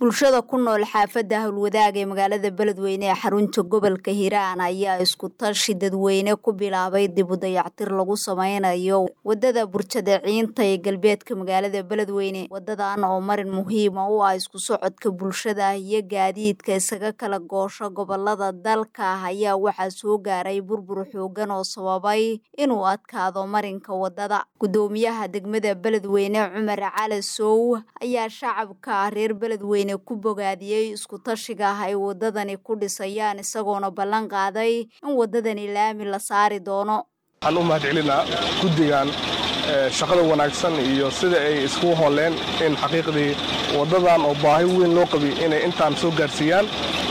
bulshada ku nool xaafadda howlwadaag ee magaalada beledweyne ee xarunta gobolka hiiraan ayaa isku tashi dadweyne ku bilaabay dib u dayactir lagu sameynayo wadada burjadaciinta ee galbeedka magaalada beledweyne wadadan oo marin muhiima u ah isku socodka bulshada iyo gaadiidka isaga kala goosho gobolada dalka ayaa waxaa soo gaaray burbur xoogan oo sababay inuu adkaado marinka wadada gudoomiyaha degmada beledweyne cumar cali sow ayaa shacabka reer beledweyne ku bogaadiyey isku tashiga ah ay wadadani ku dhisayaan isagoona ballan qaaday in wadadani laami la saari doono waxaan u mahad celinaa guddigan shaqada wanaagsan iyo sida ay isku hooleen in xaqiiqdii waddadan oo baahi weyn loo qabi inay intaan soo gaarsiiyaan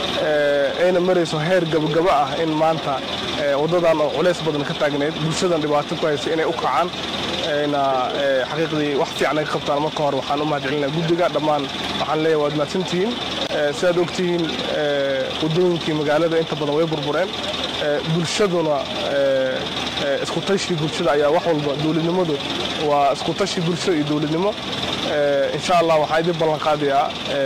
ayna marayso heer gabagaba ah in maanta waddadan oo culays badan ka taagnayd bulshadan dhibaato ku haysa inay u kacaan ayna xaqiiqdii wax fiican ay ka qabtaan marka hore waxaan u mahad celinaa guddiga dhammaan waxaan leeyahay waad mahadsantihiin sidaad ogtihiin waddooyinkii magaalada inta badan way burbureen bulshaduna isku tashi bulshada ayaa wax walba dowladnimadu waa isku tashi bulshada iyo dowladnimo insha allah waxaa idin ballan qaadayaa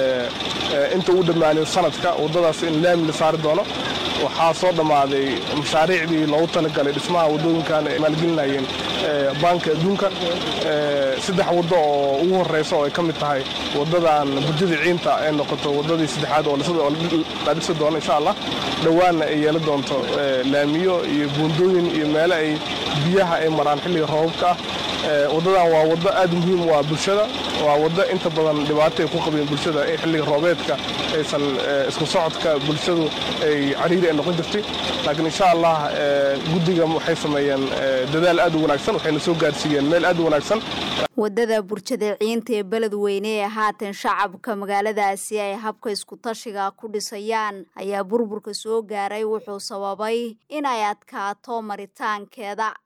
inta uu dhammaanayo sanadka waddadaas in laami la saari doono waxaa soo dhammaaday mashaariicdii loogu talagalay dhismaha waddooyinkan ay maalgelinayeen baanka adduunka saddex waddo oo ugu horreysa oo ay ka mid tahay waddadan burjada ciinta ay noqoto waddadii saddexaad oo la dhisi doono insha allah dhowaanna ay yeelan doonto laamiyo iyo buundooyin iyo meelo ay biyaha ay maraan xilliga roobabka ah waddadan waa waddo aad muhiim u ah bulshada waa waddo inta badan dhibaato ay ku qabeen bulshada in xilliga roobeedka aysan isku socodka bulshadu ay cariiri ay noqon jirtay laakiin insha allah guddiga waxay sameeyeen dadaal aad u wanaagsan waxayna soo gaarsiiyeen meel aad u wanaagsan wadada burjadaciinta ee beledweyne ee haatan shacabka magaaladaasi ay habka isku tashiga ku dhisayaan ayaa burburka soo gaaray wuxuu sababay inay adkaato maritaankeeda